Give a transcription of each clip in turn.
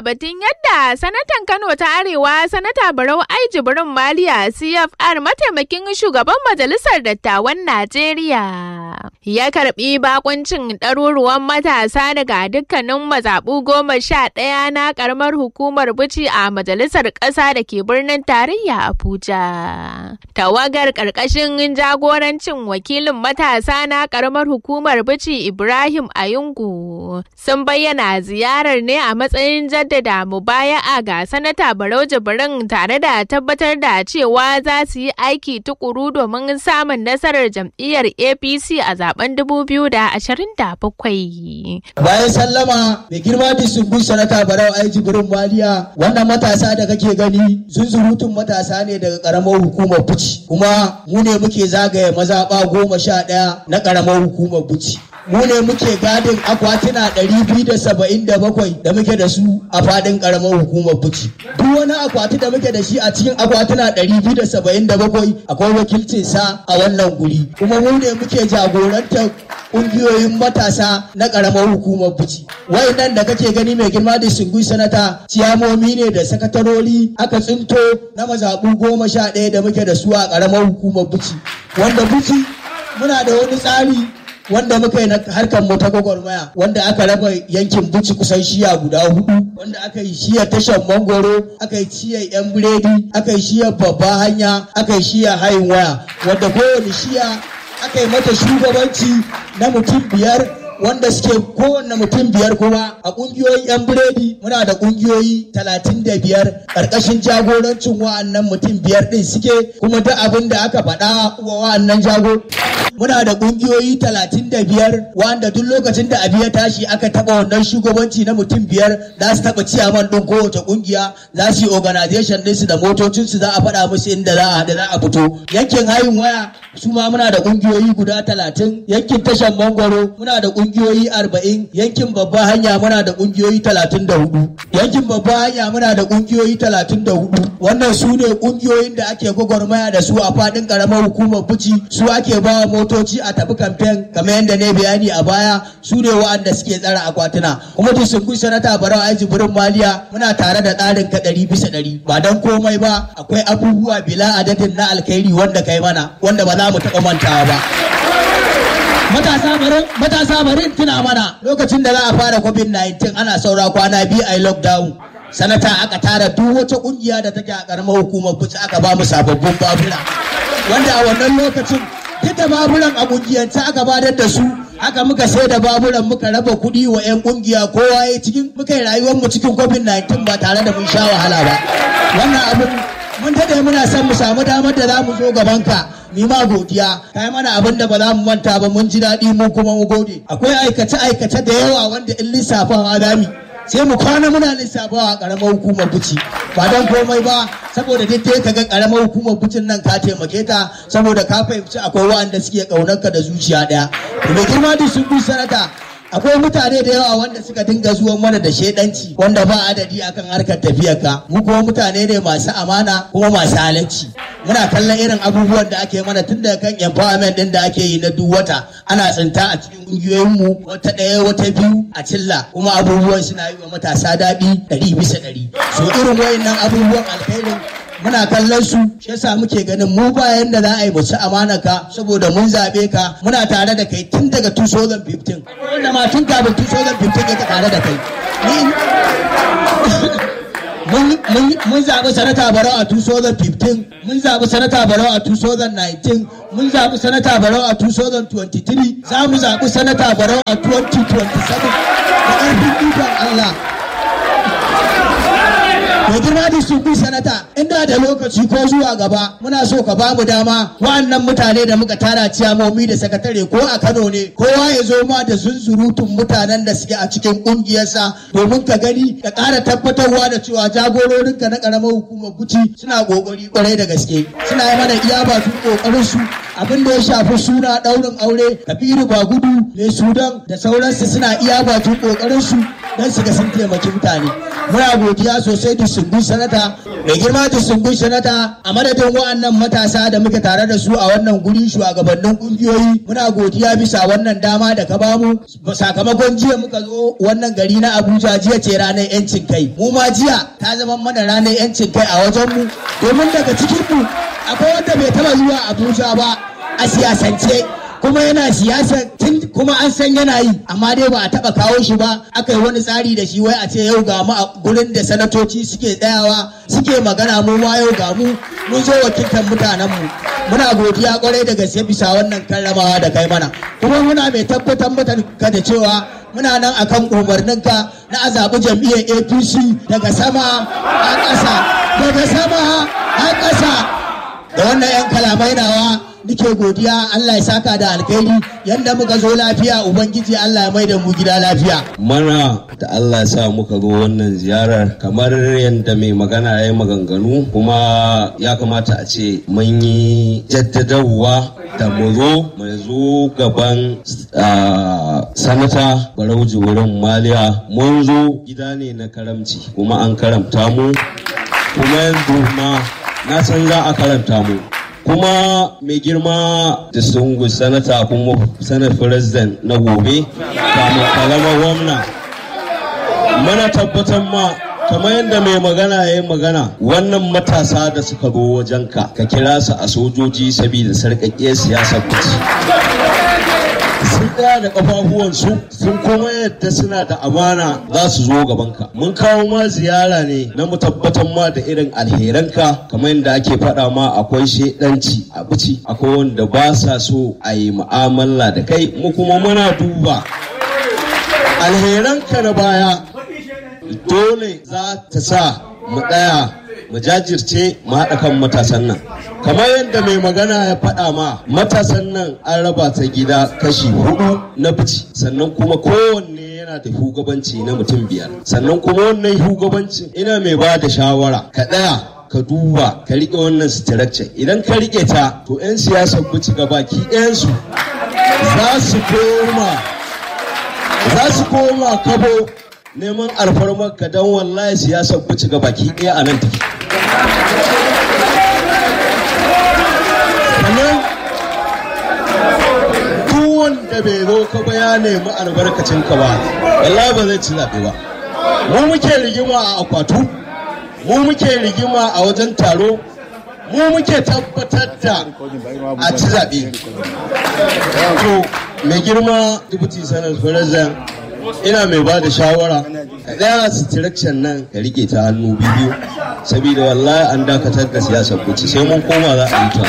batun yadda sanatan Kano ta Arewa sanata Barau Ai Jibrin Maliya CFR mataimakin shugaban majalisar dattawan Najeriya ya karbi bakuncin ɗaruruwan matasa daga dukkanin mazaɓu goma sha ɗaya na ƙaramar hukumar Bici a majalisar ƙasa da ke birnin tarayya Abuja. Tawagar ƙarƙashin jagorancin wakilin matasa na ƙaramar hukumar Bici Ibrahim Ayungu sun bayyana ziyarar ne a matsayin jaddada mubaya'a ga sanata Barau Jibrin tare da tabbatar da cewa za su yi aiki tukuru domin samun nasarar jam'iyyar APC a zaben 2027. Bayan sallama mai girma disubun sanata Barau Ai Jibrin Maliya wannan matasa da kake gani zunzurutun matasa ne daga karamar hukumar Buci kuma mu ne muke zagaye mazaɓa goma sha ɗaya na karamar hukumar Buci. mu ne muke gadin akwatuna 277 da muke da su a fadin karamar hukumar buci duk wani akwati da muke da shi a cikin akwatuna 277 akwai wakilcin sa a wannan guri kuma mu ne muke jagorantar kungiyoyin matasa na karamar hukumar buci wayannan da kake gani mai girma da singui sanata ciyamomi ne da sakatarori aka tsinto na mazaɓu goma sha ɗaya da muke da su a karamar hukumar buci wanda buci muna da wani tsari wanda muka yi na harkar mu ta gwagwarmaya wanda aka raba yankin buci kusan shiya guda hudu wanda aka yi shiyar tashar mangoro aka yi shiyar yan biredi aka yi shiyar babba hanya aka yi shiyar hayin waya wanda kowane shiya aka yi mata shugabanci na mutum biyar wanda suke kowanne mutum biyar kuma a kungiyoyin 'yan biredi muna da kungiyoyi talatin da biyar ƙarƙashin jagorancin wa'annan mutum biyar ɗin suke kuma duk abin da aka faɗa wa wa'annan jago muna da kungiyoyi talatin da biyar wanda duk lokacin da abu ya tashi aka taɓa wannan shugabanci na mutum biyar za su taɓa ciyaman ɗin kowace kungiya za su yi organization ɗinsu da motocinsu za a faɗa musu inda za a haɗu za a fito yankin hayin waya su ma muna da kungiyoyi guda talatin yankin tashan mangwaro muna da kungiyoyi arba'in yankin babba hanya muna da kungiyoyi talatin da hudu yankin babba hanya muna da kungiyoyi talatin da hudu wannan su ne kungiyoyin da ake gwagwarmaya da su a fadin karamar hukumar buci su ake bawa motoci a tafi kamfen kamar yadda ne bayani a baya su ne wa'anda suke tsara akwatuna kuma duk sun kun sanata barau aji burin maliya muna tare da tsarin ka ɗari bisa ɗari ba don komai ba akwai abubuwa bila adadin na alkhairi wanda kai mana wanda ba za mu taɓa mantawa ba matasa barin matasa barin tuna mana lokacin da za a fara covid-19 ana saura kwana biyu a lockdown sanata aka tara duk wata kungiya da take a karamar hukumar kuci aka ba mu sababbin babura wanda a wannan lokacin duk da baburan a kungiyance aka badar da su haka muka sai da baburan muka raba kuɗi wa 'yan kungiya kowa ya cikin muka yi rayuwar mu cikin covid-19 ba tare da mun sha wahala ba wannan abin mun dade muna son mu samu damar da za mu zo gaban ka mi ma godiya kai mana abin da ba za mu manta ba mun ji daɗi mu kuma mu gode akwai aikace aikace da yawa wanda in lissafawa dami sai mu kwana muna lissafawa a karamar hukumar buci ba don komai ba saboda duk dai kaga karamar hukumar bucin nan ka taimake ta saboda ka fahimci akwai wa'anda suke kaunar ka da zuciya daya to mai girma da sun bi sanata akwai mutane da yawa wanda suka dinga zuwa mana da shaidanci wanda ba adadi akan harkar tafiyar ka mu kuma mutane ne masu amana kuma masu halarci muna kallon irin abubuwan da ake mana tun daga kan empowerment din da ake yi na duk wata ana tsinta a cikin kungiyoyin mu wata ɗaya wata biyu a cilla kuma abubuwan suna yi wa matasa daɗi ɗari bisa ɗari so irin wayannan abubuwan alkhairin muna kallon su shi yasa muke ganin mu bayan da za a yi mu ci amana ka saboda mun zabe ka muna tare da kai tun daga 2015 wanda ma tun kafin 2015 yake tare da kai mun zaɓi sanata barau a 2015 mun zaɓi sanata barau a 2019 mun zaɓi sanata barau a 2023 za mu zaɓi sanata barau a 2027 da ƙarfin ikon Allah mai girma da su sanata inda da lokaci ko zuwa gaba muna so ka ba mu dama wa'annan mutane da muka tara ciyamomi da sakatare ko a kano ne kowa ya zo ma da zunzurutun mutanen da suke a cikin kungiyarsa domin ka gani ka ƙara tabbatarwa da cewa jagororinka na ƙaramar hukumar buci suna ƙoƙari kwarai da gaske suna yi mana iya ba su ƙoƙarin su abin da ya shafi suna ɗaurin aure kabiru bagudu mai sudan da sauransu suna iya bakin ƙoƙarin su don su ga sun taimaki mutane muna godiya sosai da su distinguished sanata mai girma distinguished sanata a madadin wa'annan matasa da muke tare da su a wannan guri shugabannin kungiyoyi muna godiya bisa wannan dama da ka bamu sakamakon jiya muka zo wannan gari na abuja jiya ce ranar yancin kai mu ma jiya ta zama mana ranar yancin kai a wajen mu domin daga cikin mu akwai wanda bai taba zuwa abuja ba a siyasance kuma yana siyasa tun kuma an san yana yi amma dai ba a taba kawo shi ba aka yi wani tsari da shi wai a ce yau ga mu a gurin da sanatoci suke tsayawa suke magana mu ma yau ga mu mun zo wakiltar mutanen mu muna godiya kwarai da gaske bisa wannan karramawa da kai mana kuma muna mai tabbatar maka da cewa muna nan akan umarninka na a zaɓi jam'iyyar apc daga sama a ƙasa daga sama a ƙasa da wannan 'yan kalamai nawa nike godiya Allah ya saka da alkhairi yanda muka zo lafiya ubangiji Allah ya mai da mu gida lafiya mana da Allah ya sa muka zo wannan ziyarar kamar yadda mai magana ya yi maganganu kuma ya kamata a ce mun yi jaddadarwa da mu zo mu zo gaban sanata barauji wurin maliya mun zo gida ne na karamci kuma an karamta mu kuma yanzu ma na san za a karanta mu kuma mai girma da sungu sanata kuma sanar president na gobe kamun kalama gwamna mana tabbatar ma kamar yadda mai magana ya yi magana wannan matasa da suka zo wajenka ka kira su a sojoji saboda sarƙaƙƙiyar siyasar kuci sun tsaya da kafafuwansu sun kuma yadda suna da amana za su zo gabanka mun kawo ma ziyara ne na mu tabbatar ma da irin alheranka kamar yadda ake faɗa ma akwai shedanci a bici akwai wanda ba sa so a yi mu'amala da kai mu kuma muna duba alheranka na baya dole za ta sa mu tsaya mu jajirce mu haɗa kan matasan nan kamar yadda mai magana ya faɗa ma matasan nan an raba ta gida kashi hudu na fici sannan kuma kowanne yana da shugabanci na mutum biyar sannan kuma wannan shugabancin ina mai ba da shawara ka ɗaya ka duba ka riƙe wannan structure idan ka riƙe ta to 'yan siyasar bici gabaki ɗayansu za su koma za su koma kabo neman alfarmar ka don wallahi siyasar bici gabaki ɗaya a nan take sannan duk wanda bai zo ka ba ya nemi albarkacin ka ba wallahi ba zai ci zaɓe ba mu muke rigima a akwatu mu muke rigima a wajen taro mu muke tabbatar da a ci zaɓe to mai girma deputy sanar president ina mai ba da shawara ka tsaya sitirakcin nan ka rike ta hannu biyu saboda wallahi an dakatar da siyasar kuci sai mun koma za a yi ta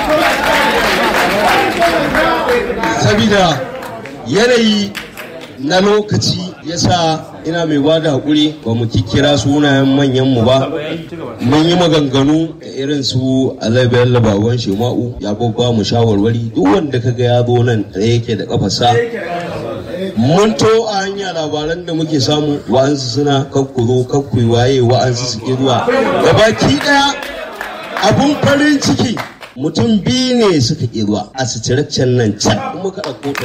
saboda yanayi na lokaci yasa ina mai ba da haƙuri ba mu kikira sunayen manyanmu ba mun yi maganganu da irin su alaibiyar labawan shema'u ya babba mu shawarwari duk wanda kaga ya zo nan da yake da kafasa mun to a hanya labaran da muke samu wa'ansu suna kakkuro kakkui waye wa'ansu su ke zuwa baki daya abun farin ciki mutum biyu ne suka ƙi zuwa a sitiraccen nan can kuma ka ɗauko ta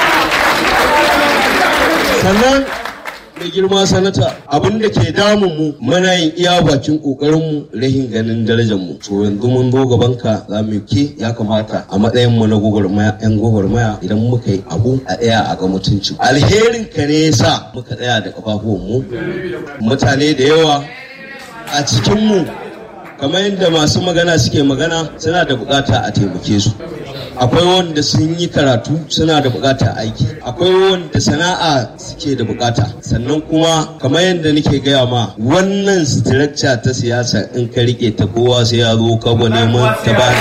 sannan da girma sanata abin da ke damun mu muna yin iya bakin kokarin mu rahin ganin darajar mu to yanzu mun zo gaban ka za mu ke ya kamata a matsayin mu na gogormaya yan gogormaya idan muka yi abu a tsaya a ga mutunci alherin ka ne yasa muka tsaya da kafafuwan mu mutane da yawa a cikin mu kamar yadda masu magana suke magana suna da bukata a taimake su akwai wanda sun yi karatu suna da bukata aiki akwai wanda sana'a suke da bukata sannan kuma kamar yadda nake gaya ma wannan structure ta siyasa in ka rike ta kowa sai ya zo kabo neman ta ba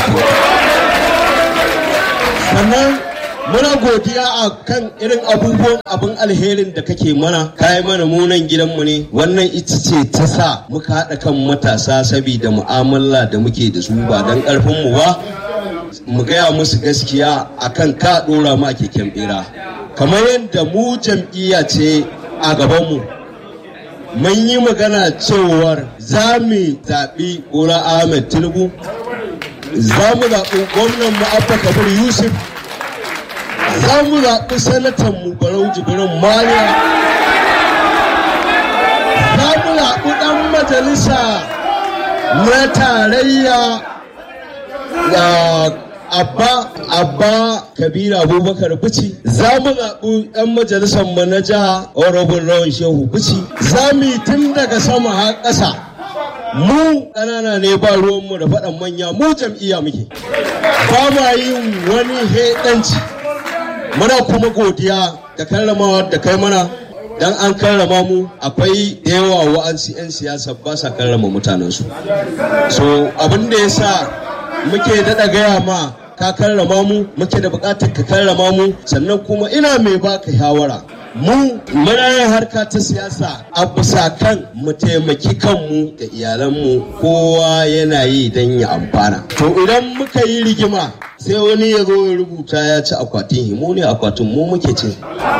sannan muna godiya a kan irin abubuwan abin alherin da kake mana kayi mana munan gidanmu ne wannan ita ce ta sa muka haɗa kan matasa saboda mu'amala da muke da su ba don ƙarfinmu ba mu gaya musu gaskiya akan ka ɗora ma keken bera kamar yadda mu jam'iyya ce a gabanmu mun yi magana cewar za mu zaɓi Bola Ahmed Tinubu za mu zaɓi gwamnan mu Abba Kabir Yusuf za mu zaɓi sanatan mu Barau Jibrin Mariya za mu zaɓi ɗan majalisa na tarayya da abba abba kabira abubakar bici za mu zaɓi ɗan majalisar mu na jiha honorable rawan shehu bici za mu yi tun daga sama har ƙasa mu ƙanana ne ba ruwanmu da faɗan manya mu jam'iyya muke ba ma yin wani heɗanci muna kuma godiya da karramawa da kai mana dan an karrama mu akwai da yawa wa'ansu 'yan siyasa ba sa karrama mutanensu so abin da ya sa muke daɗa gaya ma ka karrama mu muke da buƙatar ka karrama mu sannan kuma ina mai baka shawara mu muna yin harka ta siyasa a bisa kan mu taimaki kanmu da iyalanmu kowa yana yi don ya amfana to idan muka yi rigima sai wani ya zo ya rubuta ya ci akwatin himo ne akwatin mu muke ce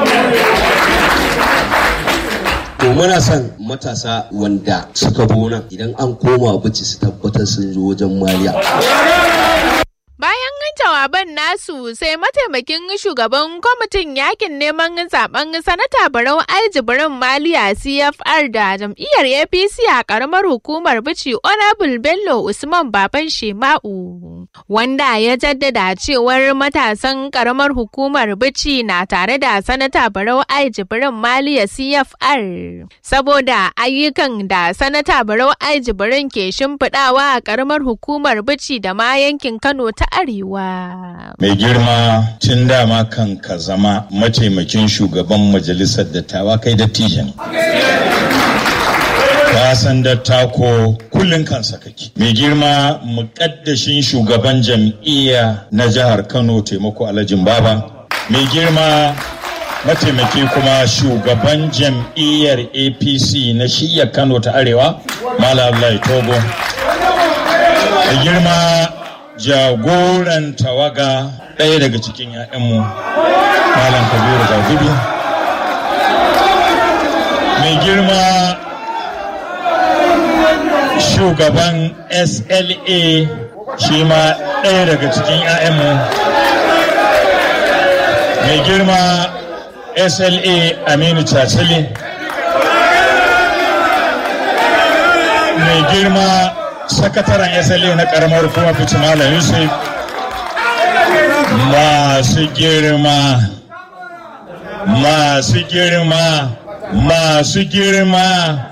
to muna son matasa wanda suka nan idan an koma bici su tabbatar sun zo wajen maliya Bayan jawaban nasu sai mataimakin shugaban kwamitin yakin neman zaben sanata Barau Aljibirin Maliya CFR da jam'iyyar APC a karamar hukumar Bici Honorable Bello Usman Baban Shema'u. Wanda ya jaddada cewar matasan karamar hukumar Bici na tare da sanata Barau Aljibirin Maliya CFR. Saboda ayyukan da sanata Barau Aljibirin ke shimfiɗawa a karamar hukumar Bici da ma yankin Kano ta Arewa. Mai girma tun dama kan ka zama mataimakin shugaban majalisar dattawa kai dattijan. Ka san dattako kullum kansa kake. Mai girma muƙaddashin shugaban jam'iyya na jihar Kano taimako Alhajin Baba. Mai girma mataimaki kuma shugaban jam'iyyar APC na shiyar Kano ta Arewa, Malam Abdullahi Togo. Mai girma jagoran tawaga ɗaya daga cikin 'ya'yanmu malam kabiru gudu mai girma shugaban sla shi ma ɗaya daga cikin 'ya'yanmu mai girma sla aminu cacili mai girma sakataren sla na karamar kuma fice malam yusuf masu girma masu girma masu girma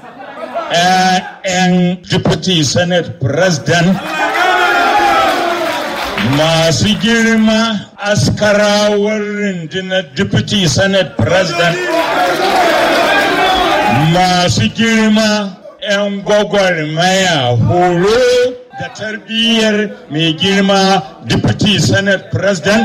'ya'yan deputy senate president masu girma askarawar rundunar deputy senate president masu girma 'yan gwagwarmaya horo da tarbiyyar mai girma deputy senate president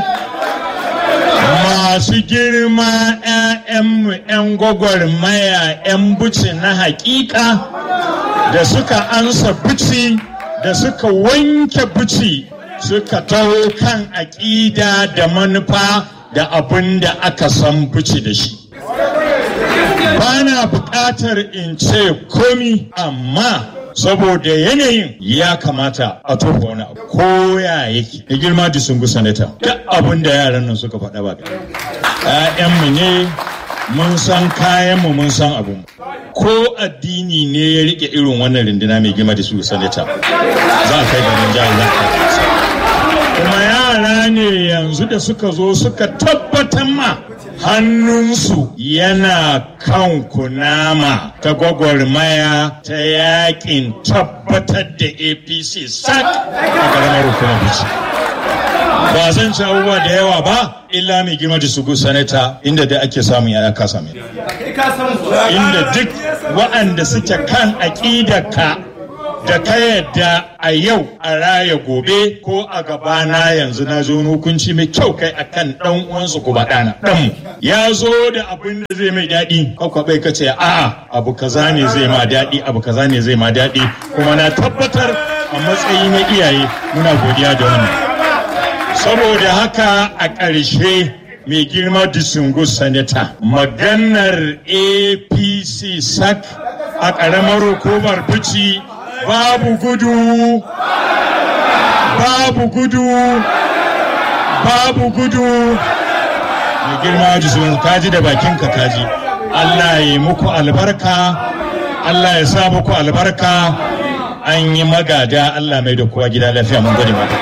masu girma 'ya'yanmu 'yan gwagwarmaya 'yan buci na hakika da suka ansa buci da suka wanke buci suka taho kan aƙida da manufa da abin da aka san buci da shi ba na buƙatar in ce komi amma saboda yanayin ya kamata a tofa wani abu ko ya yake da girma da sun sanata duk abin da yaran nan suka faɗa ba ‘ya'yanmu ne mun san kayanmu mun san abin ko addini ne ya rike irin wannan rinduna mai girma da su sanata za a kai garin jihar za kuma yara ne yanzu da suka zo suka tabbatar ma hannunsu yana kan kunama ta gwagwarmaya ta yakin tabbatar da apc sak a karamar hukumar bici ba zan ci abubuwa da yawa ba illa mai girma da sugu sanata inda da ake samun yaya ka same inda duk waɗanda suke kan aƙidarka da ka yadda a yau a raya gobe ko a gabana yanzu na zo hukunci mai kyau kai akan dan uwansu ko ɗana dan ya zo da abin da zai mai daɗi kakwa bai kace a'a abu kaza ne zai ma daɗi abu kaza ne zai ma daɗi kuma na tabbatar a matsayi na iyaye muna godiya da wannan saboda haka a ƙarshe mai girma disungu sanata maganar apc sak a ƙaramar hukumar bici babu gudu babu gudu babu gudu mai girma jisun kaji da bakinka kaji Allah ya yi muku albarka Allah ya sa muku albarka an yi magada Allah mai da kowa gida lafiya mun gode mata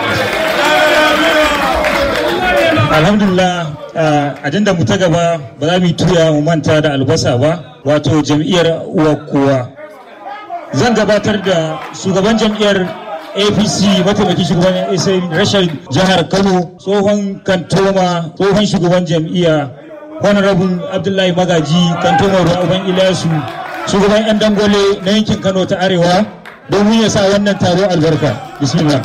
alhamdulillah ajanda mu ta gaba ba za mu tuya mu manta da albasa ba wato jam'iyyar uwa kowa zan gabatar da shugaban jam'iyyar apc mataimakin shugaban rashin jihar kano tsohon kantoma tsohon shugaban jam'iyya honorable abdullahi magaji kantoma ruwan ilyasu shugaban yan dangole na yankin kano ta arewa domin ya sa wannan taro albarka bismillah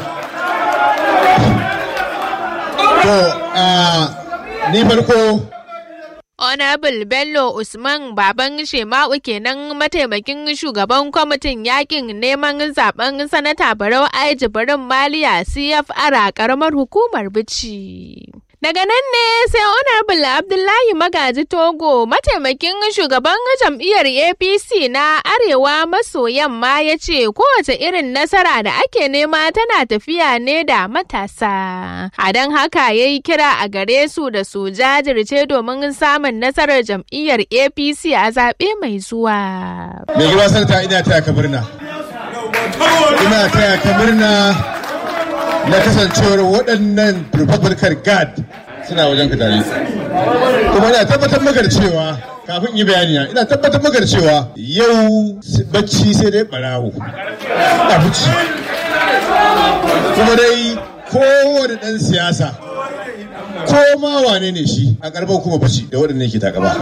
to ni farko Honorable Bello Usman Baban Shema'u kenan mataimakin shugaban kwamitin yakin neman zaben sanata Barau Aiji Barin Maliya CFR a karamar hukumar Bichi. Daga nan ne sai Honorable Abdullahi Magaji Togo mataimakin shugaban jam'iyyar APC na Arewa maso yamma ya ce kowace irin nasara da ake nema tana tafiya ne da matasa. A don haka ya yi kira a gare su da su jajirce domin samun nasarar jam'iyyar APC a zaɓe mai zuwa. mai girma sanata ina taya ka murna ina taya ka murna na kasancewar waɗannan republican guard suna wajen ka tare kuma ina tabbatar maka da cewa kafin yi bayani na ina tabbatar maka da cewa yau bacci sai dai barawo a bacci kuma dai kowane ɗan siyasa ko ma wane ne shi a karɓar kuma bacci da waɗanda yake takaba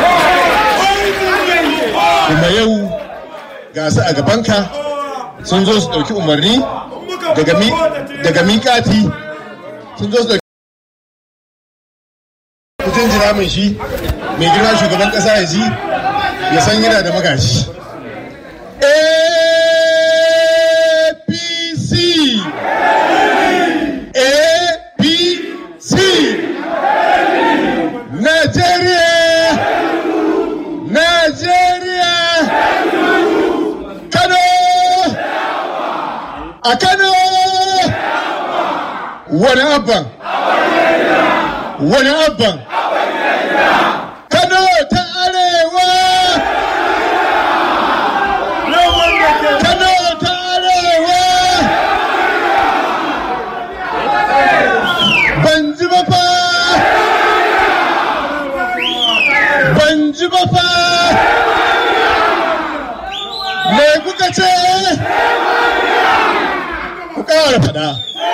kuma yau ga su a gabanka sun zo su ɗauki umarni daga miƙati sun zo su ɗauki kujin jira mai shi mai girma shugaban ƙasa ya ji ya san yana da magashi apc apc nigeria nigeria kano a kano wani abban wani abban kano ta arewa kano ta arewa ban ji ba fa ban ji ba fa me kuka ce ku ƙara faɗa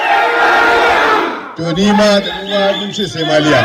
to ni ma da uwa mun ce sai maliya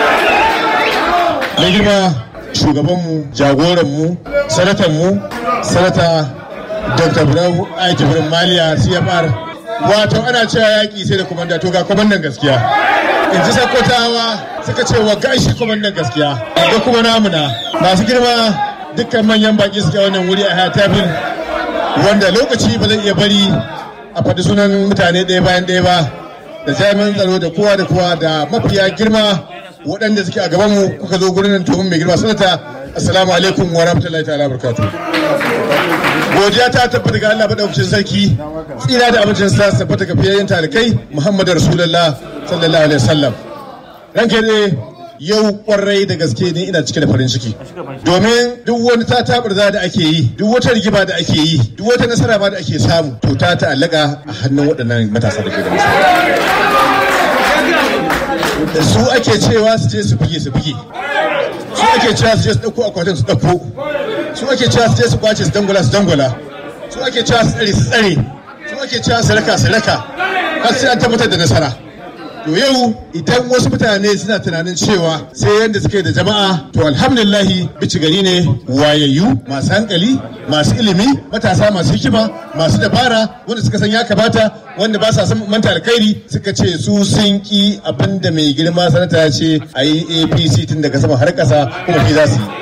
na girma shugabanmu jagoranmu sanatanmu sanata dr bravo aiki birnin maliya cfr wato ana cewa yaƙi sai da komanda to ga komandan gaskiya in ji sakkwatawa suka ce wa gashi komandan gaskiya ga kuma namuna masu girma dukkan manyan baki suke wannan wuri a hatafin wanda lokaci ba zai iya bari a faɗi sunan mutane ɗaya bayan ɗaya ba da jami'an tsaro da kowa da kowa da mafiya girma waɗanda suke a gabanmu kuka zo gurin nan domin mai girma sanata assalamu alaikum wa rahmatullahi ta'ala barakatu godiya ta tabbata ga Allah madaukakin sarki tsira da abincin sa tabbata ga fiyayyen talikai muhammadu rasulullah sallallahu alaihi wasallam ranke ne yau kwarai da gaske ne ina cike da farin ciki domin duk wani tatabarza da ake yi duk wata rigima da ake yi duk wata nasara ma da ake samu to ta ta'allaka a hannun waɗannan matasa da ke da da su ake cewa su je su buge su buge su ake cewa su je su ɗauko akwatin su ɗauko su ake cewa su je su kwace su dangwala su dangwala su ake cewa su tsare su tsare su ake cewa su raka su raka har sai an tabbatar da nasara to yau idan wasu mutane suna tunanin cewa sai yadda suke da jama'a to alhamdulillahi bici gari ne wayayyu masu hankali masu ilimi matasa masu hikima masu dabara wanda suka san ya kamata wanda ba sa san manta alkhairi suka ce su sun ki abin da mai girma sanata ya ce a yi apc tun daga sama har kasa kuma fi za su yi